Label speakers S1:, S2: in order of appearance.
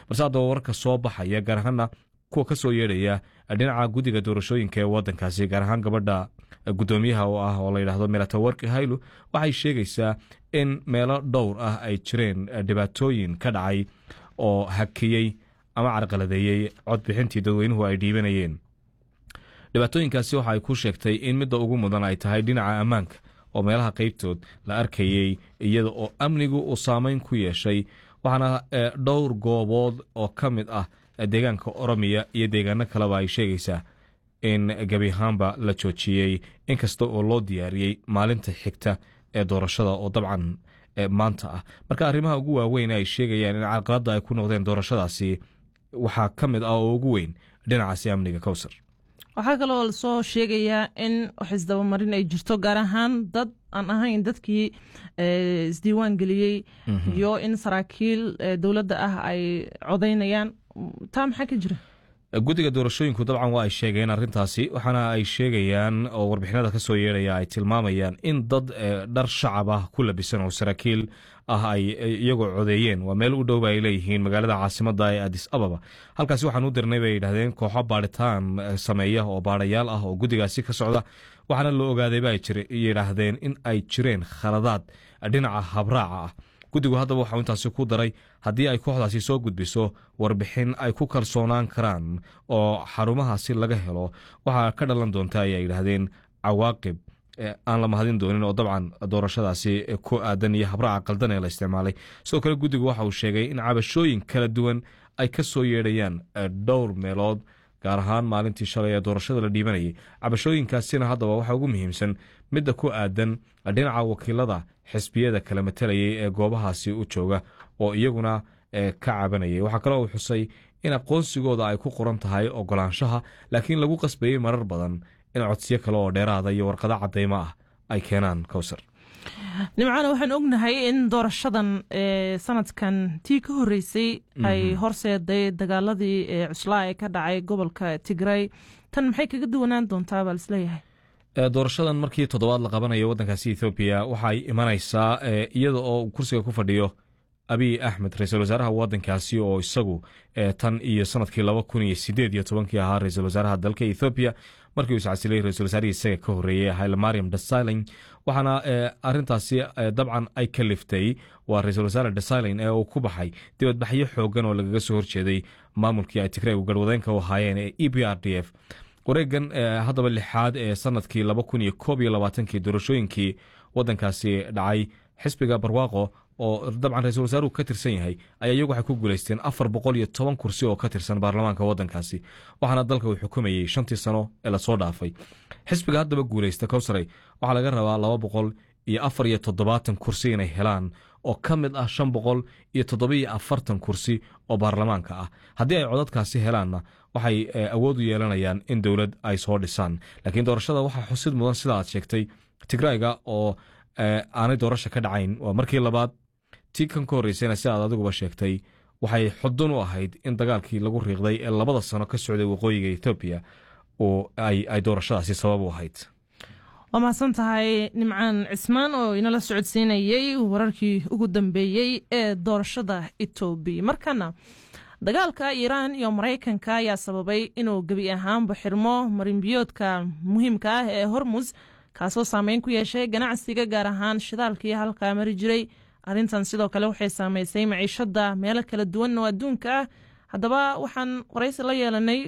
S1: balse haddaba wararka soo baxaya gaar ahaana kuwa ka soo yeedhaya dhinaca guddiga doorashooyinka ee wadankaasi gaar ahaan gabadha guddoomiyaha oo ah oo layidhahdo melatawarki haylu waxay sheegaysaa in meelo dhowr ah ay jireen dhibaatooyin ka dhacay oo hakiyey ama carqaladeeyey codbixintii dadweynuhu ay dhiibanayeen dhibaatooyinkaasi waxa ay ku sheegtay in midda ugu mudan ay tahay dhinaca ammaanka oo meelaha qeybtood la arkayey iyada oo amnigu uu saameyn ku yeeshay waxaana dhowr goobood oo ka mid ah deegaanka oromiya iyo deegaano kaleba ay sheegaysaa in gebi ahaanba la joojiyey inkasta oo loo diyaariyey maalinta xigta ee doorashada oo dabcan maanta ah marka arrimaha ugu waaweyn ay sheegayaan in carqaladda ay ku noqdeen doorashadaasi waxaa ka mid ah oo ugu weyn dhinacaasi amniga kowsar
S2: waxaa kaloo lasoo sheegayaa in wax isdabamarin ay jirto gaar ahaan dad aan ahayn dadkii isdiiwaan geliyey iyo in saraakiil dowladda ah ay codaynayaan taa maxaa ka jira
S1: guddiga doorashooyinku dabcan waa ay sheegeen arrintaasi waxaana ay sheegayaan oo warbixinada ka soo yeedhaya ay tilmaamayaan in dad dhar shacab ah ku labisan oo saraakiil ah ay iyagoo codeeyeen waa meel u dhowba ay leeyihiin magaalada caasimada ee adis ababa halkaasi waxaan u dirnay bay yidhahdeen kooxo baadhitaan sameeya oo baadhayaal ah oo guddigaasi ka socda waxaana la ogaadayba ay yidhaahdeen in ay jireen khaladaad dhinaca habraaca ah guddigu haddaba waxau intaasi ku daray haddii ay kooxdaasi soo gudbiso warbixin ay ku kalsoonaan karaan oo xarumahaasi laga helo waxaa ka dhalan doonta ayay yidhaahdeen cawaaqib aan la mahadin doonin oo dabcan doorashadaasi ku aadan iyo habraaca qaldan ee la isticmaalay sidoo kale guddigu waxa uu sheegay in cabashooyin kala duwan ay ka soo yeedhayaan dhowr meelood gaar ahaan maalintii shalay ee doorashada la dhiibanayay cabashooyinkaasina haddaba waxaa ugu muhiimsan midda ku aadan dhinaca wakiilada xisbiyada kala matalayay ee goobahaasi u jooga oo iyaguna ka cabanayay waxaa kaloo uu xusay in aqoonsigooda ay ku qoran tahay ogolaanshaha laakiin lagu qasbayey marar badan in codsiyo kale oo dheeraada iyo warqado cadeymo ah ay keenaan kowsar
S2: nimcana waxaan ognahay in doorashadan sanadkan tii ka horeysay ay horseeday dagaaladii cuslaa ee ka dhacay gobolka tigray tan maxay kaga duwanaan doontaa baa lisleeyahay
S1: doorashadan markii toddobaad la qabanayo waddankaasi ethoobiya waxay imanaysaa iyada oo kursiga ku fadhiyo abiy axmed ra-iisul wasaaraha waddankaasi oo isagu tan iyo sanadkii laba kun iyo sideed iyo tobankii ahaa ra-iisul wasaaraha dalka ethoobiya markii uu iscasilay ra-isul wasaarihii isaga ka horreeyey hayle mariam desilin waxaana arintaasi dabcan ay ka liftay waa ra-iisul wasaare desilin ee uu ku baxay dibadbaxyo xoogan oo lagaga soo horjeeday maamulkii ay tigreegu garwadeenka u ahaayeen ee e b r d f wareegan haddaba lixaad ee sanadkii laba kun iyo koob iyo labaatankii doorashooyinkii waddankaasi dhacay xisbiga barwaaqo oo dabcan ra-isul wasaaruhu ka tirsan yahay ayaa iyagu waxay ku guulaysteen afar boqol iyo toban kursi oo ka tirsan baarlamaanka waddankaasi waxaana dalka uu xukumayey shantii sano ee lasoo dhaafay xisbiga haddaba guulaysta kowsaray waxaa laga rabaa laba boqol iyo afar iyo toddobaatan kursi inay helaan oo ka mid ah shan boqol iyo toddobiyo afartan kursi oo baarlamaanka ah haddii ay codadkaasi helaanna waxay awood u yeelanayaan in dowlad ay soo dhisaan laakiin doorashada waxaa xusid mudan sida aad sheegtay tigrayga oo aanay doorasha ka dhacayn waa markii labaad tii kan ka horreysayna si aad adiguba sheegtay waxay xudun u ahayd in dagaalkii lagu riiqday ee labada sano ka socday waqooyiga ethoobiya oo ay doorashadaasi sabab u ahayd
S2: waa mahadsan tahay nimcaan cismaan oo inala socodsiinayey wararkii ugu dambeeyey ee doorashada etoobiya markana dagaalka iiraan iyo maraykanka ayaa sababay inuu gebi ahaanba xirmo marinbiyoodka muhiimka ah ee hormus kaasoo saameyn ku yeeshay ganacsiga gaar ahaan shidaalkii halkaa mari jiray arrintan sidoo kale waxay saameysay maciishada meelo kala duwan oo adduunka ah haddaba waxaan waraysi la yeelanay